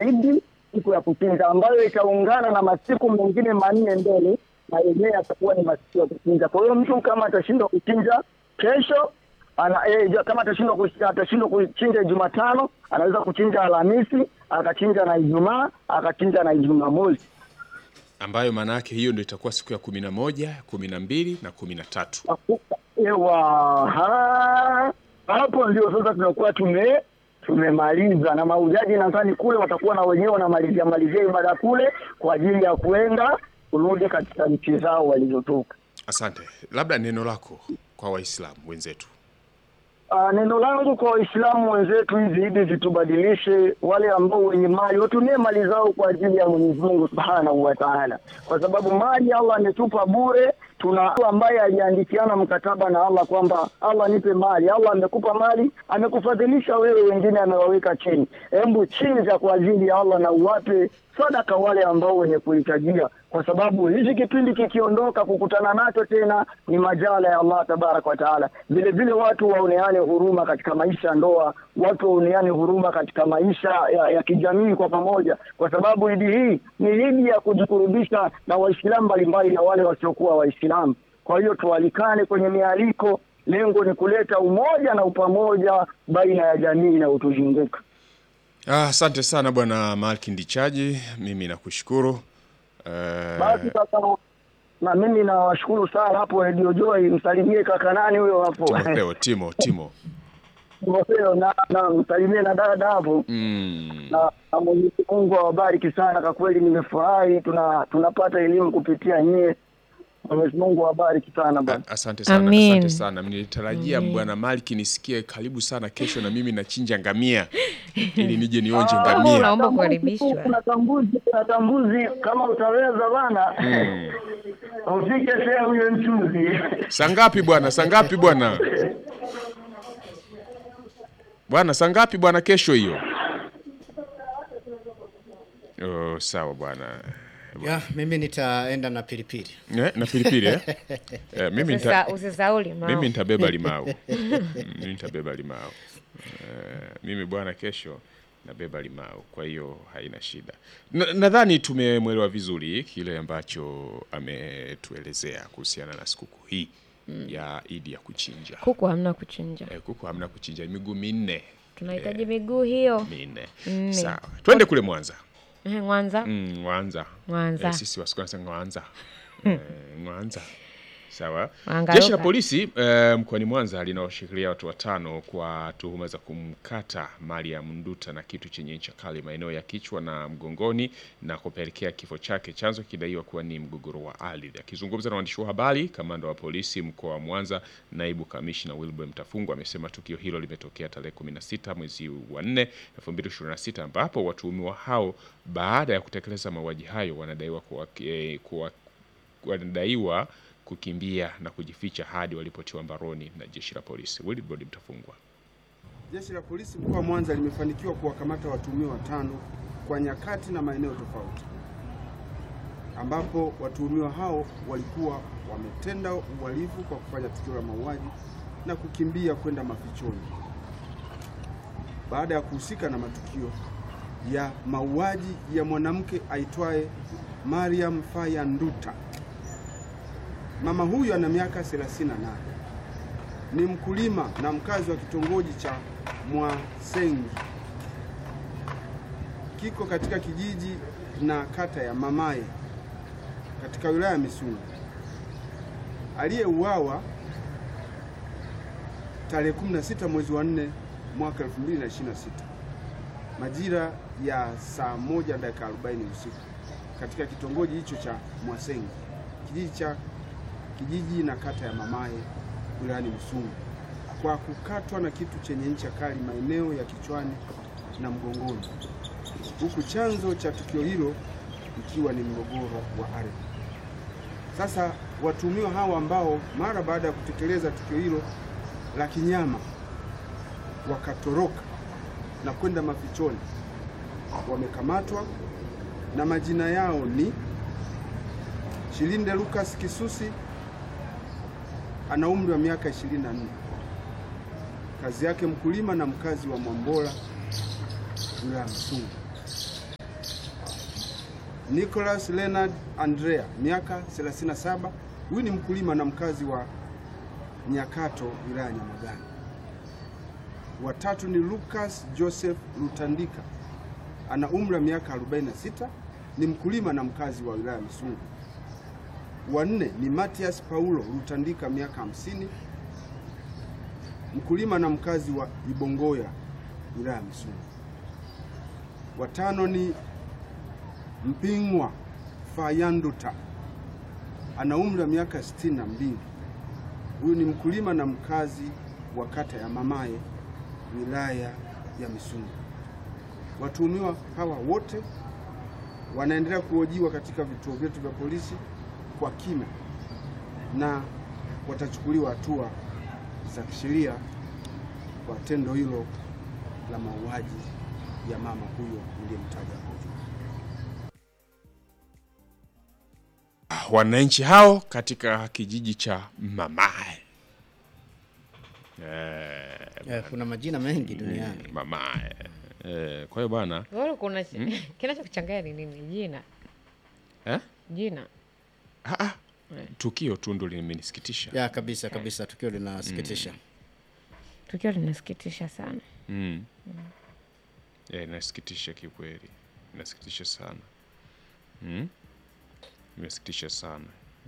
Idi, siku ya kuchinja ambayo itaungana na masiku mengine manne mbele, na yenyewe yatakuwa ni masiku ya kuchinja. Kwa hiyo mtu kama atashindwa kuchinja kesho ana, eh, ja- kama atashindwa kuch- atashindwa kuchinja Jumatano, anaweza kuchinja Alhamisi, akachinja na Ijumaa, akachinja na Jumamosi. ambayo maana yake hiyo ndio itakuwa siku ya kumi na moja kumi na mbili na kumi na tatu Ewa, ha, hapo ndio sasa tunakuwa tume tumemaliza na maujaji, nadhani kule watakuwa na wenyewe wanamalizia malizia ibada kule kwa ajili ya kuenda kurudi katika nchi zao walizotoka. asante labda neno lako kwa waislamu wenzetu Uh, neno langu kwa Waislamu wenzetu, hizi idi zitubadilishe, wale ambao wenye mali watumie mali zao kwa ajili ya Mwenyezi Mungu Subhanahu wa Ta'ala, kwa sababu mali Allah ametupa bure. Tuna mtu ambaye aliandikiana mkataba na Allah kwamba Allah nipe mali. Allah amekupa mali, amekufadhilisha wewe, wengine amewaweka chini. Hebu chinja kwa ajili ya Allah na uwape sadaka wale ambao wenye kuhitajia, kwa sababu hichi kipindi kikiondoka, kukutana nacho tena ni majala ya Allah tabaraka wa taala. Vile vile watu waoneane huruma katika maisha ya ndoa, watu waoneane huruma katika maisha ya, ya kijamii kwa pamoja, kwa sababu idi hii ni idi ya kujikurubisha na Waislamu mbalimbali na wale wasiokuwa Waislamu. Kwa hiyo tualikane kwenye mialiko, lengo ni kuleta umoja na upamoja baina ya jamii inayotuzunguka. Ah, asante sana bwana malki ndichaji mimi nakushukuru Eh, Basi sasa na mimi nawashukuru sana hapo Radio Joy, msalimie kaka nani huyo hapo timotheo timo timo Timotheo, na, na msalimie na dada hapo mm. na, na Mwenyezi Mungu awabariki sana. Kwa kweli nimefurahi, tuna tunapata elimu kupitia nyie. Mwenyezi Mungu awabariki sana bwana. A- asante sana Amin. asante sana nilitarajia bwana malki nisikie karibu sana kesho na mimi nachinja ngamia ili nije nionje Ah, ngamia Naomba Tambuzi kukaribishwa. tu, Kuna tambuzi, kuna tambuzi kama utaweza bana ufike sehemu hiyo mchuzi saa ngapi bwana saa ngapi bwana bwana saa ngapi bwana kesho hiyo oh, sawa bwana Ya, mimi nitaenda na pilipili. eh, na pilipili eh? eh, mimi nita, Usisa- Usisahau limao. mimi nitabeba limau Mm, mimi nitabeba limau Eh, mimi bwana kesho nabeba limau kwa hiyo haina shida Na- nadhani tumemwelewa vizuri kile ambacho ametuelezea kuhusiana na sikukuu hii ya idi ya kuchinja Kuku hamna kuchinja, eh, kuku hamna kuchinja miguu minne tunahitaji miguu hiyo. minne Nne. sawa twende kule mwanza Ehe, Mwanza mm, mwanza Mwanza. eh, sisi wasiku wanasema mwanza eh, mwanza sawa Wangaruka. jeshi la polisi eh, mkoani mwanza linaoshikilia watu watano kwa tuhuma za kumkata mariam nduta na kitu chenye ncha kali maeneo ya kichwa na mgongoni na kupelekea kifo chake chanzo kidaiwa kuwa ni mgogoro wa ardhi akizungumza na waandishi wa habari kamanda wa polisi mkoa wa mwanza naibu kamishna wilbur mtafungwa amesema tukio hilo limetokea tarehe 16 mwezi wa 4 2026 ambapo watuhumiwa hao baada ya kutekeleza mauaji hayo wanadaiwa kuwa, eh, kuwa wanadaiwa kukimbia na kujificha hadi walipotiwa mbaroni na jeshi la polisi. Wilbrod Mtafungwa. Jeshi la polisi mkoa wa Mwanza limefanikiwa kuwakamata watuhumiwa watano kwa nyakati na maeneo tofauti, ambapo watuhumiwa hao walikuwa wametenda uhalifu kwa kufanya tukio la mauaji na kukimbia kwenda mafichoni baada ya kuhusika na matukio ya mauaji ya mwanamke aitwaye Mariam Faya Nduta. Mama huyu ana miaka 38 ni mkulima na mkazi wa kitongoji cha Mwasengi kiko katika kijiji na kata ya Mamaye katika wilaya ya Misungwi, aliyeuawa tarehe 16 mwezi wa 4 mwaka 2026 majira ya saa moja dakika 40 usiku katika kitongoji hicho cha Mwasengi kijiji cha kijiji na kata ya Mamaye wilayani Misungwi kwa kukatwa na kitu chenye ncha kali maeneo ya kichwani na mgongoni, huku chanzo cha tukio hilo ikiwa ni mgogoro wa ardhi. Sasa watuhumiwa hawa ambao mara baada ya kutekeleza tukio hilo la kinyama wakatoroka na kwenda mafichoni, wamekamatwa na majina yao ni Shilinde Lucas Kisusi ana umri wa miaka 24, kazi yake mkulima na mkazi wa Mwambola wilaya ya Msungu. Nicholas Leonard Andrea, miaka 37. Huyu ni mkulima na mkazi wa Nyakato, wilaya ya Nyamagana. Watatu ni Lucas Joseph Lutandika, ana umri wa miaka 46, ni mkulima na mkazi wa wilaya ya Misungu. Wanne ni Matias Paulo Lutandika, miaka 50, mkulima na mkazi wa Ibongoya, wilaya ya Misungu. Watano ni Mpingwa Fayanduta ana umri wa miaka sitini na mbili. Huyu ni mkulima na mkazi wa kata ya Mamaye wilaya ya Misungu. Watuhumiwa hawa wote wanaendelea kuhojiwa katika vituo vyetu vya polisi kwa kina na watachukuliwa hatua za kisheria kwa tendo hilo la mauaji ya mama huyo niliyemtaja hapo juu. wananchi hao katika kijiji cha Mamae. Eh, Eh, kuna majina mengi duniani. Mamae. Eh, kwa hiyo bwana Wewe kuna kinachokuchanganya ni nini? Jina. eh? Jina. ah, ah. tukio tu ndo limenisikitisha Ya kabisa kabisa, tukio linasikitisha. Tukio linasikitisha sana. mm. Eh, inasikitisha kikweli, inasikitisha sana mm. Inasikitisha sana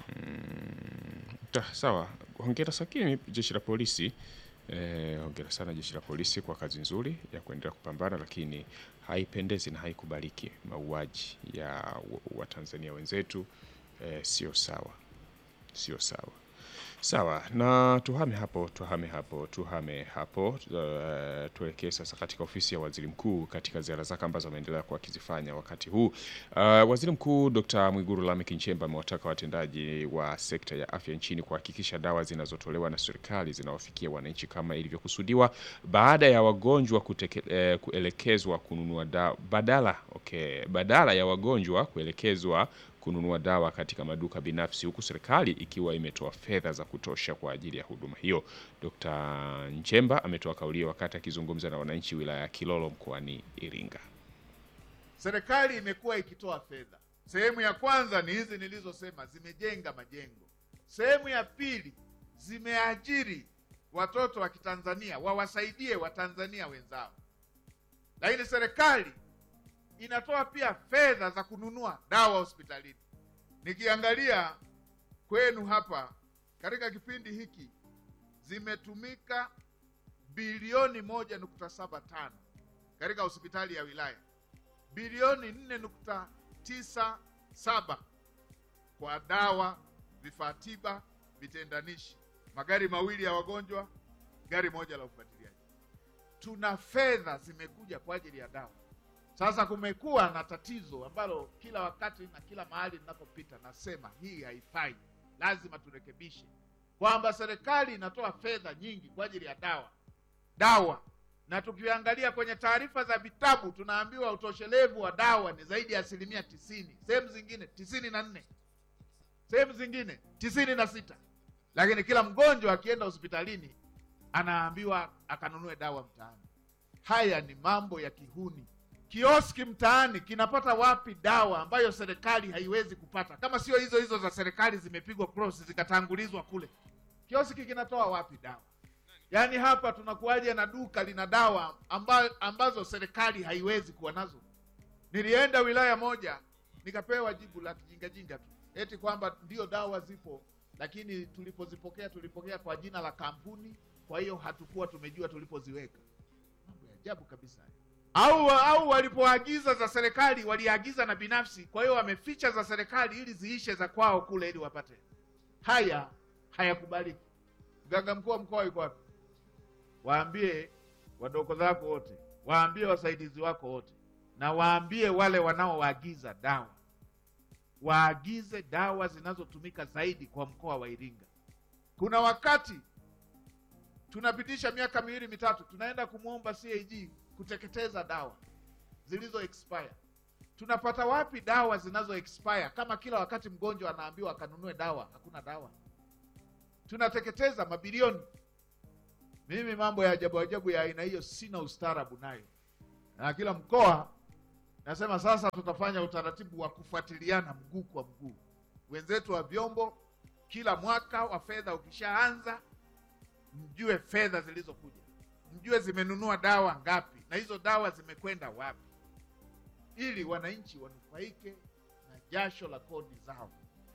mm. Ta, sawa, hongera sakini jeshi la polisi eh, hongera sana jeshi la polisi kwa kazi nzuri ya kuendelea kupambana, lakini haipendezi na haikubaliki mauaji ya Watanzania wenzetu eh, sio sawa, sio sawa. Sawa, na tuhame hapo, tuhame hapo, tuhame hapo. Uh, tuelekee sasa katika ofisi ya waziri mkuu katika ziara zake ambazo ameendelea kuwa akizifanya wakati huu. Uh, waziri mkuu Dr. Mwigulu Lameck Nchemba amewataka watendaji wa sekta ya afya nchini kuhakikisha dawa zinazotolewa na serikali zinawafikia wananchi kama ilivyokusudiwa baada ya wagonjwa kuteke, eh, kuelekezwa kununua dawa badala, okay, badala ya wagonjwa kuelekezwa kununua dawa katika maduka binafsi huku serikali ikiwa imetoa fedha za kutosha kwa ajili ya huduma hiyo. Dkt. Nchemba ametoa kauli hiyo wakati akizungumza na wananchi wilaya ya Kilolo mkoani Iringa. Serikali imekuwa ikitoa fedha. Sehemu ya kwanza ni hizi nilizosema, zimejenga majengo. Sehemu ya pili, zimeajiri watoto wa Kitanzania wawasaidie Watanzania wenzao. Lakini serikali inatoa pia fedha za kununua dawa hospitalini. Nikiangalia kwenu hapa katika kipindi hiki zimetumika bilioni moja nukta saba tano katika hospitali ya wilaya, bilioni nne nukta tisa saba kwa dawa, vifaa tiba, vitendanishi, magari mawili ya wagonjwa, gari moja la ufuatiliaji. Tuna fedha zimekuja kwa ajili ya dawa. Sasa kumekuwa na tatizo ambalo kila wakati na kila mahali ninapopita nasema hii haifai, lazima turekebishe, kwamba serikali inatoa fedha nyingi kwa ajili ya dawa dawa, na tukiangalia kwenye taarifa za vitabu tunaambiwa utoshelevu wa dawa ni zaidi ya asilimia tisini, sehemu zingine tisini na nne, sehemu zingine tisini na sita, lakini kila mgonjwa akienda hospitalini anaambiwa akanunue dawa mtaani. Haya ni mambo ya kihuni. Kioski mtaani kinapata wapi dawa ambayo serikali haiwezi kupata, kama sio hizo hizo za serikali zimepigwa cross zikatangulizwa kule? Kioski kinatoa wapi dawa? Yaani hapa tunakuwaje na duka lina dawa amba, ambazo serikali haiwezi kuwa nazo? Nilienda wilaya moja nikapewa jibu la kijingajinga tu, eti kwamba ndio dawa zipo, lakini tulipozipokea tulipokea kwa jina la kampuni, kwa hiyo hatukuwa tumejua tulipoziweka. Mambo ya ajabu kabisa au au walipoagiza za serikali waliagiza na binafsi, kwa hiyo wameficha za serikali ili ziishe za kwao kule ili wapate. Haya hayakubaliki. Mganga mkuu wa mkoa yuko wapi? Waambie wadogo zako wote, waambie wasaidizi wako wote, na waambie wale wanaoagiza dawa waagize dawa zinazotumika zaidi kwa mkoa wa Iringa. Kuna wakati tunapitisha miaka miwili mitatu, tunaenda kumwomba CAG kuteketeza dawa zilizo expire. Tunapata wapi dawa zinazo expire kama kila wakati mgonjwa anaambiwa akanunue dawa? Hakuna dawa, tunateketeza mabilioni. Mimi mambo ya ajabu ajabu ya aina hiyo sina ustaarabu nayo, na kila mkoa Nasema sasa tutafanya utaratibu wa kufuatiliana mguu kwa mguu. Wenzetu wa vyombo, kila mwaka wa fedha ukishaanza, mjue fedha zilizokuja, mjue zimenunua dawa ngapi na hizo dawa zimekwenda wapi, ili wananchi wanufaike na jasho la kodi zao.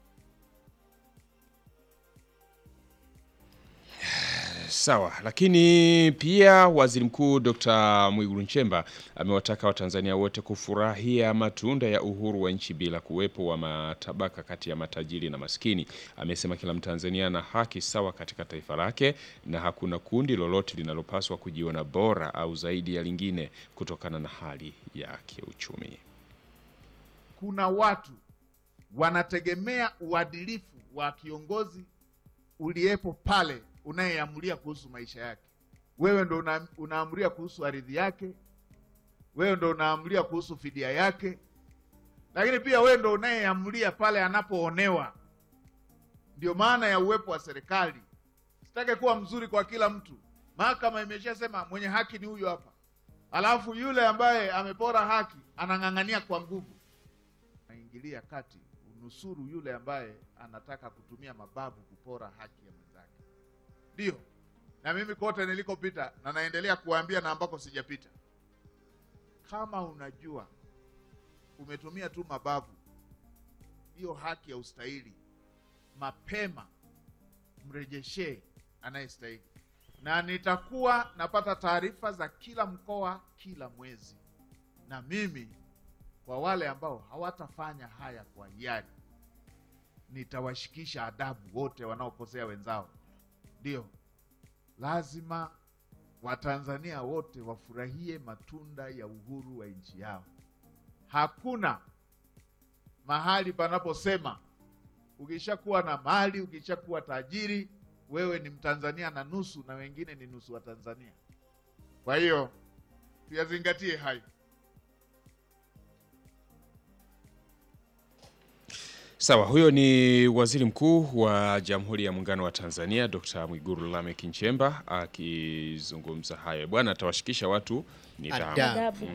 Sawa, lakini pia Waziri Mkuu Dr. Mwigulu Nchemba amewataka Watanzania wote kufurahia matunda ya uhuru wa nchi bila kuwepo wa matabaka kati ya matajiri na maskini. Amesema kila Mtanzania ana haki sawa katika taifa lake na hakuna kundi lolote linalopaswa kujiona bora au zaidi ya lingine kutokana na hali ya kiuchumi. Kuna watu wanategemea uadilifu wa kiongozi uliyepo pale unayeamulia kuhusu maisha yake. Wewe ndo una, unaamulia kuhusu ardhi yake, wewe ndo unaamulia kuhusu fidia yake, lakini pia wewe ndo unayeamulia pale anapoonewa. Ndio maana ya uwepo wa serikali. Sitake kuwa mzuri kwa kila mtu. Mahakama imeshasema mwenye haki ni huyu hapa, alafu yule ambaye amepora haki anang'ang'ania kwa nguvu, naingilia kati unusuru yule ambaye anataka kutumia mabavu kupora haki ya mwenzake. Ndio, na mimi kote nilikopita na naendelea kuwaambia na ambako sijapita, kama unajua umetumia tu mabavu, hiyo haki ya ustahili, mapema mrejeshee anayestahili, na nitakuwa napata taarifa za kila mkoa kila mwezi, na mimi kwa wale ambao hawatafanya haya kwa hiari nitawashikisha adabu wote wanaokosea wenzao. Ndio, lazima Watanzania wote wafurahie matunda ya uhuru wa nchi yao. Hakuna mahali panaposema ukishakuwa na mali, ukishakuwa tajiri, wewe ni Mtanzania na nusu na wengine ni nusu wa Tanzania. Kwa hiyo tuyazingatie hayo. Sawa, huyo ni Waziri Mkuu wa Jamhuri ya Muungano wa Tanzania Dr. Mwigulu Lameck Nchemba akizungumza hayo. Bwana atawashikisha watu nidhamu. Adabu.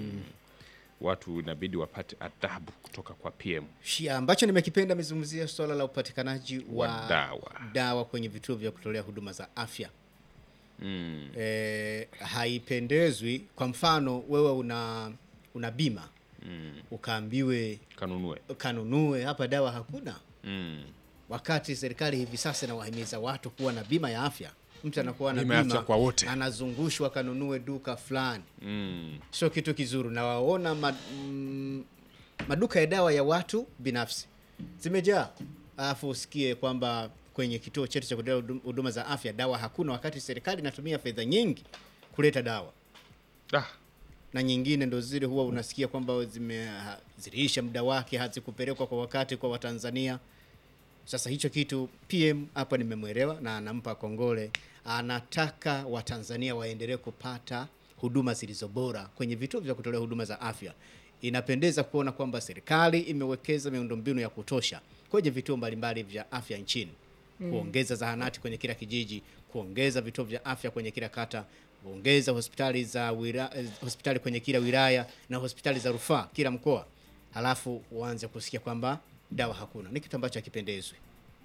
Watu inabidi wapate adabu kutoka kwa PM Shia ambacho nimekipenda amezungumzia swala la upatikanaji wa, wa dawa. dawa kwenye vituo vya kutolea huduma za afya. Mm. E, haipendezwi. Kwa mfano wewe una una bima Mm. ukaambiwe Kanunue. kanunue hapa dawa hakuna, Mm. wakati serikali hivi sasa inawahimiza watu kuwa na bima ya afya. Mtu anakuwa na Bima ya bima, afya kwa wote. anazungushwa kanunue duka fulani, Mm. sio kitu kizuri. Na waona ma, mm, maduka ya dawa ya watu binafsi zimejaa, alafu usikie kwamba kwenye kituo chetu cha kutolea hudum- huduma za afya dawa hakuna, wakati serikali inatumia fedha nyingi kuleta dawa Ah, na nyingine ndo zile huwa unasikia kwamba zime ha- ziliisha muda wake, hazikupelekwa kwa wakati kwa Watanzania. Sasa hicho kitu PM hapa nimemwelewa na anampa kongole, anataka Watanzania waendelee kupata huduma zilizo bora kwenye vituo vya kutolea huduma za afya. Inapendeza kuona kwamba serikali imewekeza miundombinu ya kutosha kwenye vituo mbalimbali vya afya nchini, kuongeza zahanati kwenye kila kijiji, kuongeza vituo vya afya kwenye kila kata, kuongeza hospitali za wira, eh, hospitali kwenye kila wilaya na hospitali za rufaa kila mkoa, halafu uanze kusikia kwamba dawa hakuna. Ni kitu ambacho hakipendezwi.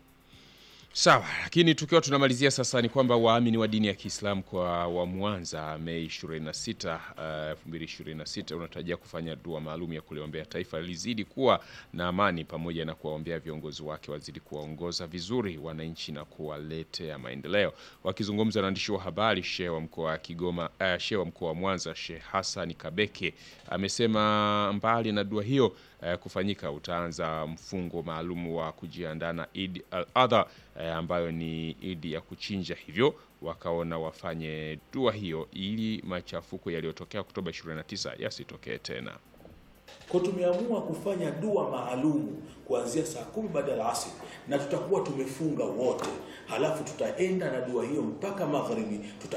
Sawa, lakini tukiwa tunamalizia sasa ni kwamba waamini wa dini ya Kiislamu kwa wa Mwanza Mei 26, uh, 2026 unatarajia kufanya dua maalum ya kuliombea taifa lizidi kuwa na amani pamoja na kuwaombea viongozi wake wazidi kuwaongoza vizuri wananchi na kuwaletea maendeleo. Wakizungumza na waandishi wa habari, shehe wa mkoa wa Kigoma, uh, shehe wa mkoa wa Mwanza Sheikh Hassan Kabeke amesema mbali na dua hiyo eh, kufanyika utaanza mfungo maalum wa kujiandaa na Eid al-Adha eh, ambayo ni idi ya kuchinja, hivyo wakaona wafanye dua hiyo ili machafuko yaliyotokea Oktoba 29 yasitokee tena. Kwa tumeamua kufanya dua maalumu kuanzia saa kumi baada ya asri, na tutakuwa tumefunga wote, halafu tutaenda na dua hiyo mpaka magharibi tuta